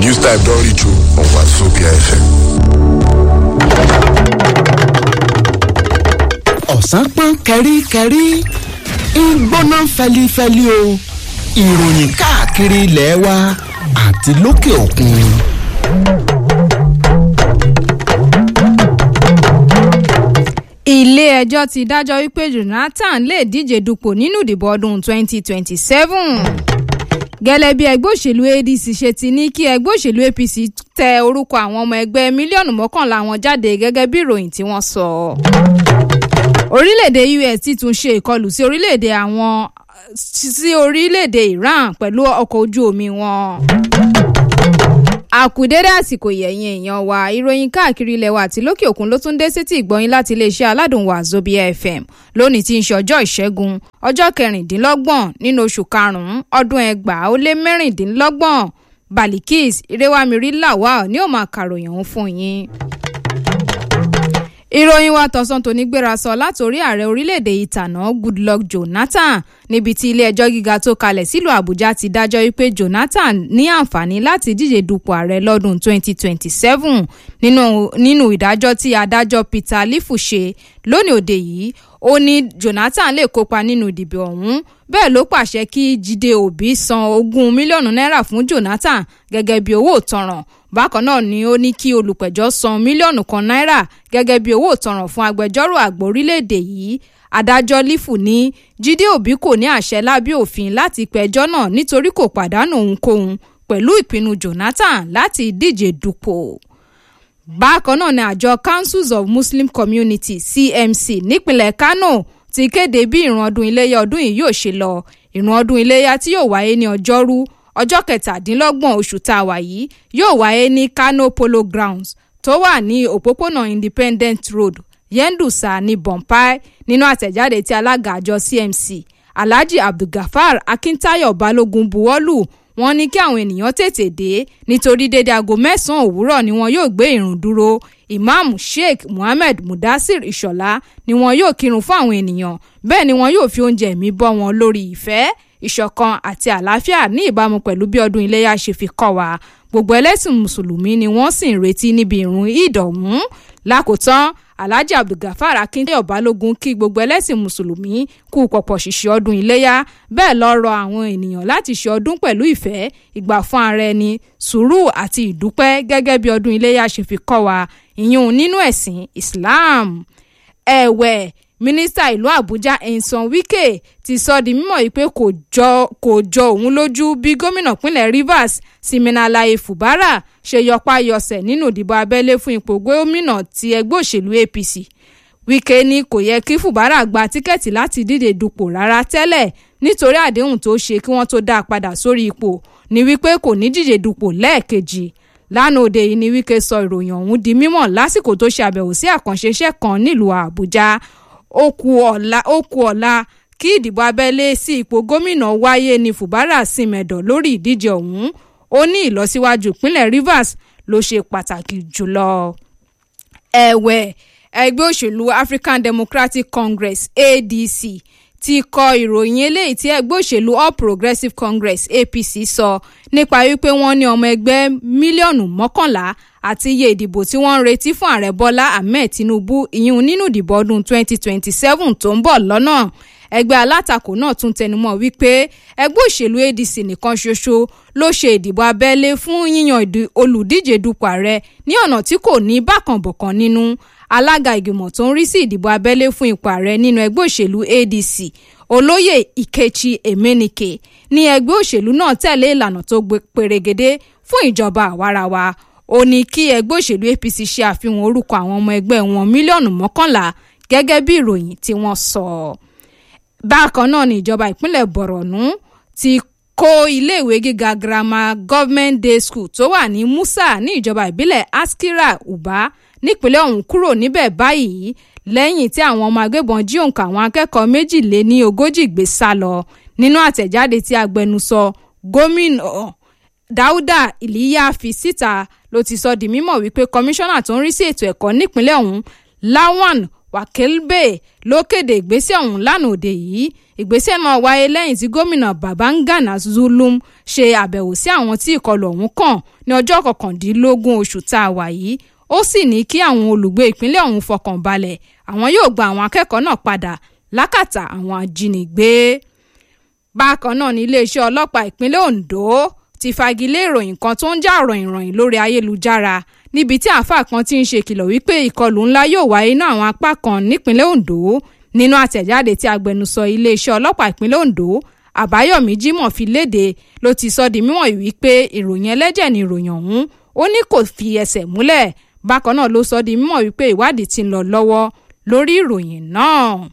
News Time don reach you on Wazobia FM. ọ̀sán pọ́n kẹ́ríkẹ́rí ń gbóná fẹlifẹli o ìròyìn káàkiri ilẹ̀ wa àti lókè òkun. ilé-ẹjọ́ ti dájọ́ wípé jonathan lè díje dupò nínú ìdìbò ọdún 2027 gẹ́lẹ́ bí ẹgbẹ́ òṣèlú adc ṣe ti ní kí ẹgbẹ́ òṣèlú apc tẹ orúkọ àwọn ọmọ ẹgbẹ́ mílíọ̀nù mọ́kànlá wọn jáde gẹ́gẹ́ bí ìròyìn tí wọ́n sọ. orílẹ̀-èdè us ti tún ṣe ìkọlù sí orílẹ̀-èdè àwọn sí orílẹ̀-èdè iran pẹ̀lú ọkọ̀ ojú omi wọn àkùdédé àsìkò yẹ̀yìn èèyàn wa ìròyìn káàkiri ilẹ̀ wa àti lókè òkun ló tún dé sétí ìgbọ́yìn láti iléeṣẹ́ aládùn wa zobia fm lónìí tí ń ṣe ọjọ́ ìṣẹ́gun ọjọ́ kẹrìndínlọ́gbọ̀n nínú oṣù karùn-ún ọdún ẹgbàá ó lé mẹ́rìndínlọ́gbọ̀n balikis irewamiri lawal ni ó máa kàròyìn òun fún yín ìròyìn wa tọ̀sán tòní gbéra sọ látòrí ààrẹ orílẹ̀-èdè ìtànà goodluck jonathan níbi tí ilé-ẹjọ́ gíga tó kalẹ̀ sílùú àbújá ti dájọ́ wípé jonathan ní àǹfààní láti díje dupò ààrẹ lọ́dún 2027 nínú nínú ìdájọ́ tí adájọ́ peter lifu ṣe lónìí òde yìí ó ní jonathan lè kópa nínú ìdìbò ọ̀hún bẹ́ẹ̀ ló pàṣẹ kí jíde òbí san ogún mílíọ̀nù náírà fún jonathan gẹ́gẹ́ bí owó ìtanràn bákan náà ni ó ní kí olùpẹ̀jọ́ san mílíọ̀nù kan náírà gẹ́gẹ́ bí owó ìtanràn fún agbẹjọ́rò àgbà orílẹ̀-èdè yìí adájọ́ lífù ní jíde òbí kò ní àṣẹ lábẹ́ òfin láti pẹjọ́ náà nítorí kò pàdánù ohunkóhun pẹ̀lú ìpinnu jonathan láti díje dupò bákan náà ni àjọ councils of muslim community cmc nípìnlẹ̀ kano ti kéde bí ìrun ọdún iléyà ọdún yìí yóò ṣe lọ ìrun ọdún iléyà tí yóò wáyé ní ọjọ́rú ọjọ́ kẹtàdínlọ́gbọ̀n oṣù tá a wà yìí yóò wáyé ní kano polo grounds tó wà ní òpópónà independent road yendusa ní bompai nínú àtẹ̀jáde tí alága àjọ cmc alhaji abdulgafar akintayo balogun buwọ́lù wọn ní kí àwọn ènìyàn tètè dé nítorí dédé aago mẹ́sàn-án òwúrọ̀ ni wọn yóò gbé ìrùn dúró imam sheikh muhammed mudasir ishola ni wọn yóò kírun fún àwọn ènìyàn bẹ́ẹ̀ ni wọn yóò fi oúnjẹ ẹ̀mí bọ́ wọn lórí ìfẹ́ ìṣọ̀kan àti àlàáfíà ní ìbámu pẹ̀lú bí ọdún iléyà ṣe fi kọ́ wa gbogbo ẹlẹ́sìn mùsùlùmí ni wọ́n sì ń retí níbi ìrun ìdọ̀hún lákòótán alhaji abdulgafar akíndéyọ̀ balógun kí gbogbo ẹlẹ́sìn mùsùlùmí kú pọ̀pọ̀ ṣìṣe ọdún iléyà bẹ́ẹ̀ lọ rọ àwọn ènìyàn láti ṣe ọdún pẹ̀lú ìfẹ́ ìgbà fún ara ẹni sùúrù àti ìdúpẹ́ gẹ́gẹ́ bí ọdún iléyà ṣe fi kọ́ wa ìyún nínú ẹ̀sìn islam ẹ̀wẹ̀ mínísítà ìlú àbújá ẹ̀ǹsán wike ti sọ di mímọ̀ yìí pé kò jọ kò jọ òun lójú bí gómìnà pínlẹ̀ rivers siminalaye fubara ṣe yọpá yọsẹ̀ nínú ìdìbò abẹ́lé fún ipò gómìnà ti ẹgbẹ́ òṣèlú apc wike ní kò yẹ kí fubara gba tíkẹ́ẹ̀tì láti díje dupò rárá tẹ́lẹ̀ nítorí àdéhùn tó ṣe kí wọ́n tó dá a padà sórí ipò ní wípé kò ní díje dupò lẹ́ẹ̀kejì lánàá òde yìí ni wike sọ ìròyìn ọ̀hún di mímọ̀ lásìkò tó ṣe àbẹ̀wò sí àkànṣe iṣẹ́ kan nílùú àbújá ó kù ọ̀la ó kù ọ̀la kí ìdìbò abẹ́lé sí ipò gómìnà wáyé ní fubara simẹ̀dọ̀ lórí ìdíje ọ̀hún ó ní ìlọsíwájú ìpínlẹ̀ rivers ló ṣe pàtàkì jùlọ. ẹ̀wẹ̀ ẹgbẹ́ òṣèlú african democratic congress adc ti kọ ìròyìn eléyìí tí ẹgbẹ́ òṣèlú all progressives congress apc sọ nípa wípé wọ́n ní ọmọ ẹgbẹ́ mílíọ̀nù mọ́kànlá àti iye ìdìbò tí wọ́n ń retí fún ààrẹ bọ́lá ahmed tinubu ìyún nínú ìdìbò ọdún 2027 tó ń bọ̀ lọ́nà ẹgbẹ́ alátakò náà tún tẹnumọ́ wípé ẹgbẹ́ òṣèlú adc nìkan ṣoṣo ló ṣe ìdìbò abẹ́lé fún yíyan olùdíje dupò ààrẹ ní ọ̀nà tí kò ní bákànbọ̀kan nínú alága ìgbìmọ̀ tó ń rí sí ìdìbò abẹ́lé fún ipò ààrẹ nínú ẹgbẹ́ òṣèlú adc olóyè ìkẹchi emenike ní ẹgbẹ́ òṣèlú náà tẹ̀lé ìlànà tó perégedé fún ìjọba àwarawa ó ní kí ẹgbẹ́ òṣèlú apc ṣe àfihàn orúkọ àwọn ọmọ ẹgbẹ́ wọn mílíọ̀nù mọ́kànlá gẹ́gẹ́ bí ìròyìn tí wọ́n sọ. bákan náà ni ìjọba ìpínlẹ̀ borno ti kó iléèwé gíga girama government day school tó wà ní musa ní ìjọba ìbílẹ̀ askira uba nípínlẹ̀ ọ̀hún kúrò níbẹ̀ báyìí lẹ́yìn tí àwọn ọmọ agbébọn jí òǹkà àwọn akẹ́kọ̀ọ́ méjìlé ní ogójì gbé sá lọ nínú àtẹ̀jáde tí agbẹnusọ gómìnà dáúdà ìlíyà fi síta ló ti sọ di mímọ̀ wípé kọmíṣánná tó ń rí sí ètò ẹ̀kọ́ nípínlẹ̀ ọ̀hún lawan wakilbe ló kéde ìgbésẹ̀ ọ̀hún lánàá òde yìí ìgbésẹ̀ náà wáyé lẹ́yìn tí gómìnà babangana zulum ṣe àbẹ̀wò sí àwọn tí ìkọlù ọ̀hún kàn ní ọjọ́ kọkàndínlógún oṣù tá a wà yìí ó sì ní kí àwọn olùgbé ìpínlẹ̀ ọ̀hún fọkàn balẹ̀ àwọn yóò gba àwọn akẹ́kọ̀ọ́ náà padà lákàtà àwọn ajínigbé bákan náà ní iléeṣẹ́ ọlọ́pàá ìpínlẹ̀ ondo ti fagilé ìròyìn kan tó ń já ròyìnròyìn lórí ayélujára níbi tí àáfàá kan ti ń ṣe kìlọ̀ wípé ìkọlù ńlá yóò wáyé ní àwọn apá kan nípínlẹ̀ ondo nínú àtẹ̀jáde tí agbẹnusọ iléeṣẹ́ ọlọ́pàá ìpínlẹ̀ ondo àbáyọ̀mí jimoh fi léde ló ti sọ di mímọ̀ wípé ìròyìn ẹlẹ́jẹ̀ ni ìròyìn ọ̀hún ó ní kò fi ẹsẹ̀ múlẹ̀ bákan náà ló sọ di mímọ̀ wípé ìwádìí ti ń lọ lọ́wọ́ lórí ìròyìn náà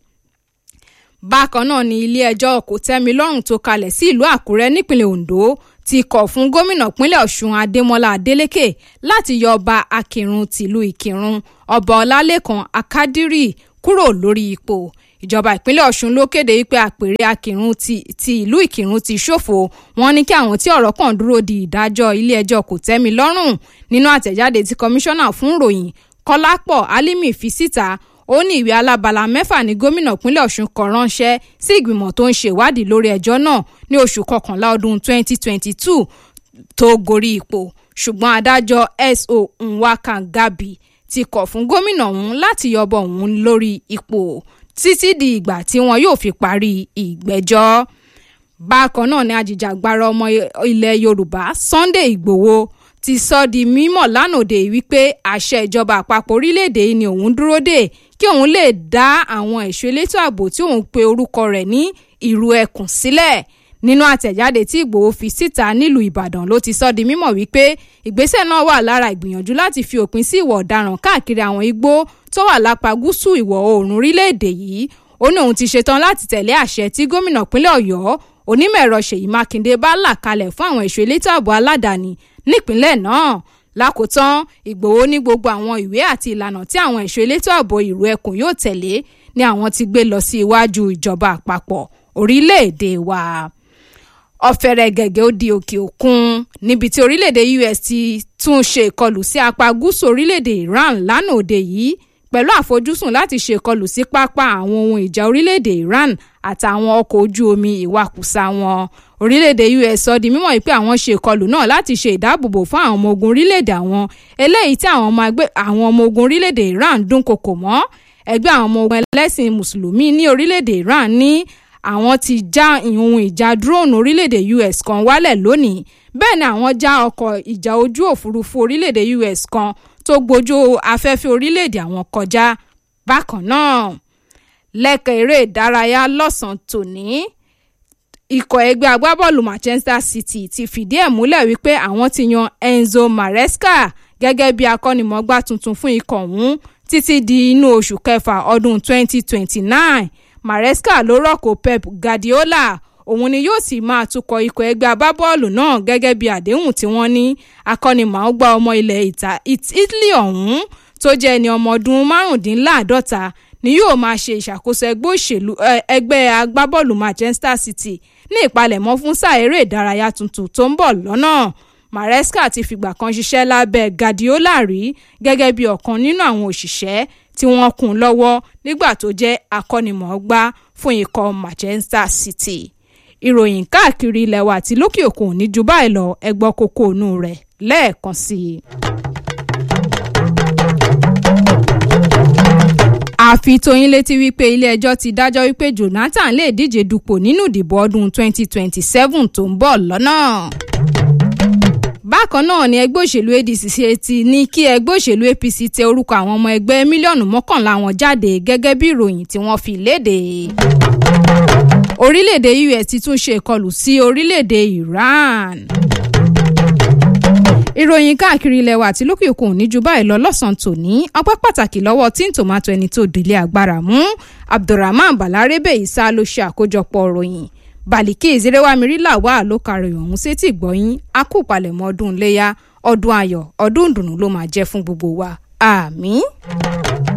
bákan náà ni ilé-ẹjọ́ kòtẹ́milọ́rùn tó kalẹ̀ sí ìlú àkúrẹ́ nípínlẹ̀ ondo ti kọ̀ fún gómìnà pínlẹ̀ ọ̀ṣun adémọlá adélèké láti yọ ọba akírun tìlú ìkírun ọba ọlálẹ́kan akádírì kúrò lórí ipò ìjọba ìpínlẹ̀ ọ̀ṣun ló kéde wípé àpèrè akírun ti, ti ìlú ìkírun ti ṣòfò wọn ní kí àwọn tí ọ̀rọ̀ kàn dúró di ìdájọ́ ilé-ẹjọ́ kòtẹ́milọ́rùn nínú àtẹ̀jáde tí kọmíṣánná fún ìròyìn kọ́lápọ̀ álímì fi síta ó ní ìwé alábala mẹ́fà ní gómìnà ìpínlẹ̀ ọ̀ṣun kọ ránṣẹ́ sí ìgbìmọ̀ tó ń ṣèwádìí lórí ẹjọ́ náà ní oṣù kọkànlá ọdún 2022 tó gorí ipò ṣùgbọ́n adájọ́ so nwaka gabi ti kọ̀ fún gómìnà ọ̀hún láti yọbọ òun lórí ipò títí di ìgbà tí wọn yóò fi parí ìgbẹ́jọ́ bákan náà ni ajìjàgbara ọmọ ilẹ̀ yorùbá sunday igbòho ti sọ di mímọ̀ lánàá wípé àṣẹ ìjọba àpapọ̀ orílẹ̀-èdè yìí ni òun dúró dè kí òun lè dá àwọn ẹ̀ṣọ́ elétò ààbò tí òun pe orúkọ rẹ̀ ní ìrù ẹkùn sílẹ̀ nínú àtẹ̀jáde tí ìgbòho fi síta nílùú ìbàdàn ló ti sọ di mímọ̀ wípé ìgbésẹ̀ náà wà lára ìgbìyànjú láti fi òpin sí ìwà ọ̀daràn káàkiri àwọn igbó tó wà lápá gúúsù ìwọ̀ oòrùn orílẹ̀-èdè yìí ó ní òun ti ṣetán láti tẹ̀lé àṣẹ tí gómìnà pínlẹ̀ ọ̀yọ́ onímọ̀ ẹ̀rọ ṣèyí mákindé bá là kalẹ̀ fún àwọn ẹ̀ṣọ́ elétò ààbò aládàáni nípínlẹ̀ náà lákòótán ìgbòho ní gbogbo àwọn ìwé àti ìlànà tí àwọn ẹ̀ṣọ́ elétò ààbò ìrù ẹkùn yóò tẹ̀lé ni àwọn ti gbé lọ sí iwájú ìjọba àpapọ̀ orílẹ̀-èdè wa ọ̀fẹ́rẹ́ gẹ̀gẹ́ ó di òkè òkun níbi tí orílẹ̀-èdè us ti tún ṣe ìkọlù sí apá gúúsù orílẹ̀-èdè iran lánàá òde yìí pẹ̀lú àfojúsùn láti ṣe ìkọlù sí pápá àwọn ohun ìjà orílẹ̀-èdè iran àtàwọn ọkọ̀ ojú omi ìwakùsà wọn orílẹ̀-èdè us sọ di mímọ̀ pé àwọn ṣe ìkọlù náà láti ṣe ìdáàbòbò fún àwọn ọmọ ogun orílẹ̀-èdè àwọn eléyìí tí àwọn ọmọ ogun orílẹ̀-èdè iran dúnkokò mọ́ ẹgbẹ́ àwọn ọmọ ogun ẹlẹ́sìn mùsùlùmí ní orílẹ̀-èdè iran ní àwọn ti já ohun ìjà drone orílẹ̀-èdè us kan wálẹ̀ lónìí bẹ́ẹ̀ ni àwọn já ọkọ̀ ìjà ojú òfurufú orílẹ̀-èdè us kan tó gbójú afẹ́fẹ́ orílẹ̀-èdè àwọn kọjá bákan náà lẹ́kẹ̀ eré ìdárayá lọ́sàn-án tòní ikọ̀ ẹgbẹ́ agbábọ́ọ̀lù manchester city ti fìdí ẹ̀ múlẹ̀ wípé àwọn ti yan enzo maresca gẹ́gẹ́ bí akọ́nimọ̀gbá tuntun fún ikọ̀ ọ̀hún títí di inú oṣù kẹfà ọdún 2029 maresca ló rọ́kò pep guardiola òun ni yóò sì máa tukọ̀ ikọ̀ ẹgbẹ́ agbábọ́ọ̀lù náà gẹ́gẹ́ bí àdéhùn tí wọ́n ní akọ́nimọ̀ọ́gbá ọmọ ilẹ̀ italy ọ̀hún tó jẹ́ ẹni ọmọ ọdún márùndínláàádọ́ta ni yóò máa ṣe ìṣàkóso ẹgbẹ́ òṣèlú ẹgbẹ́ agbábọ́ọ̀lù manchester city ní ìpalẹ̀mọ́ fún sáà eré ìdárayá tuntun tó ń bọ̀ lọ́nà maresca ti fìgbà kan ṣiṣẹ́ lábẹ́ guardiola rí gẹ́gẹ́ bí ọ̀kan nínú àwọn òṣìṣẹ́ tí wọ́n kún lọ́wọ́ nígbà tó jẹ́ akọ́nimọ̀ọ́gbá fún ikọ̀ manchester city ìròyìn káàkiri ilẹ̀ wa àti lókè òkun ní ju báyìí lọ ẹgbọ́ kókó inú rẹ̀ lẹ́ẹ̀kan sí i. àfi tóyin létí wípé ilé-ẹjọ́ ti dájọ́ wípé jonathan lè díje dupò nínú ìdìbò ọdún 2027 tó ń bọ̀ lọ́nà. bákan náà ni ẹgbẹ́ òṣèlú adc ṣe ti ní kí ẹgbẹ́ òṣèlú apc tẹ orúkọ àwọn ọmọ ẹgbẹ́ mílíọ̀nù mọ́kànlá wọn jáde gẹ́gẹ́ bí ìròyìn tí wọ́n fi léde. orílẹ̀-èdè us ti tún ṣe ìkọlù sí orílẹ̀-èdè iran ìròyìn káàkiri ilẹ̀ wa àti lókè òkun ní ju báyìí lọ lọ́sàn-án tòní ọpẹ́ pàtàkì lọ́wọ́ tí ń tòmátò ẹni tó délé agbára mú abdulrahman balarebe isa ló ṣe àkójọpọ̀ ròyìn baliki ìzírẹ́wámirílà wà ló karòyìn ọ̀hún sétí ìgbọ́yìn akópalẹ̀mọ́ ọdún iléyà ọdún ayọ̀ ọdún ìdùnnú ló máa jẹ́ fún gbogbo wa àmì.